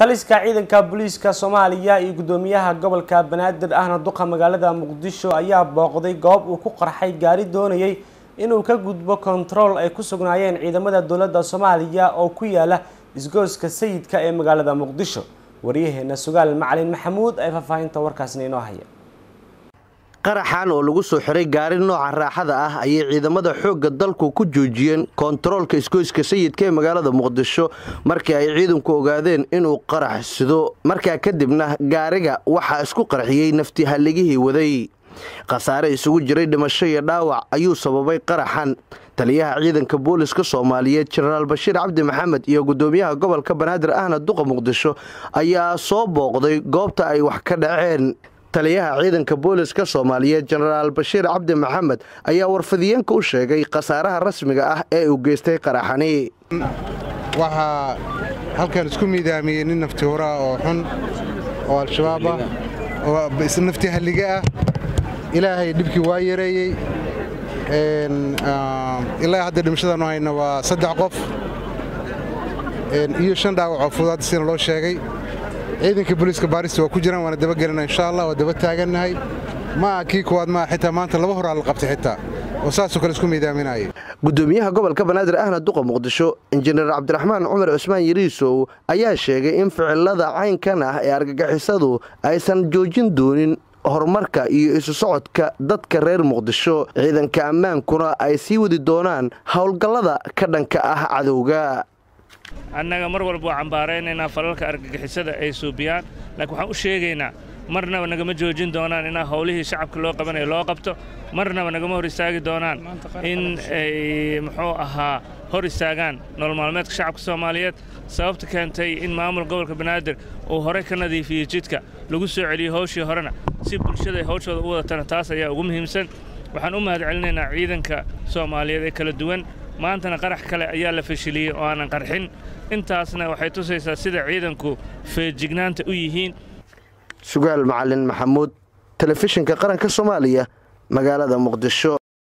taliska ciidanka booliiska soomaaliya iyo gudoomiyaha gobolka banaadir ahna duqa magaalada muqdisho ayaa booqday goob uu ku qarxay gaari doonayay inuu ka gudbo kontarool ay ku sugnaayeen ciidamada dowladda soomaaliya oo ku yaala isgooska sayidka ee magaalada muqdisho waryaheena sugaal macalin maxamuud ee faahfaahinta warkaasna inoo haya qaraxan oo lagu soo xiray gaari nooca raaxada ah ayay ciidamada xoogga dalku ku joojiyeen kontaroolka isgoyska sayidka ee magaalada muqdisho markii ay ciidanku ogaadeen inuu qarax sido markaa kadibna gaariga waxaa isku qarxiyey nafti halligihii waday khasaare isugu jiray dhimasho iyo dhaawac ayuu sababay qaraxan taliyaha ciidanka booliska soomaaliyeed jenaraal bashiir cabdi maxamed iyo gudoomiyaha gobolka banaadir ahna duqa muqdisho ayaa soo booqday goobta ay wax ka dhaceen taliyaha ciidanka booliska soomaaliyeed jenaraal bashiir cabdi maxamed ayaa warfadiyeenka u sheegay khasaaraha rasmiga ah ee uu geystay qaraxani waxaa halkan isku miidaamiyey nin nafti huraa oo xun oo al-shabaab ah oo nafti halliga ah ilaahay dhibkii waa yareeyey ilaa hadda dhimashadaanu hayna waa saddex qof iyo shan dhaawac oo fudaad sina loo sheegay ciidanka booliiska baarista waa ku jiraan waana dabagelina insha allah waa daba taagannahay ma aha kii kuwaad maa xitaa maanta laba horaa la qabtay xitaa oo saasoo kale isku miidaaminaya gudoomiyaha gobolka banaadir ahna duqa muqdisho injineer cabdiraxmaan cumar cusmaan yariisow ayaa sheegay in ficilada caynkan ah ee argagixisadu aysan joojin doonin horumarka iyo isu socodka dadka reer muqdisho ciidanka ammaankuna ay sii wadi doonaan howlgallada ka dhanka ah cadowga annaga mar walba waa cambaaraynaynaa falalka argagixisada ay suubiyaan laakiin waxaan u sheegaynaa marnaba nagama joojin doonaan inaa howlihii shacabka loo qabanayo loo qabto marnaba nagama hor istaagi doonaan in ay muxuu ahaa hor istaagaan nolol maalmeedka shacabka soomaaliyeed sababta keentay in maamul gobolka banaadir uu horey ka nadiifiyey jidka lagu soo celiyey howshii horena si bulshada ay howshooda u wadatana taas ayaa ugu muhiimsan waxaan u mahad celinaynaa ciidanka soomaaliyeed ee kala duwan maantana qarax kale ayaa la fashiliyey oo aanan qarxin intaasna waxay tusaysaa sida ciidanku feejignaanta u yihiin sugaal macalin maxamuud telefishinka qaranka soomaaliya magaalada muqdisho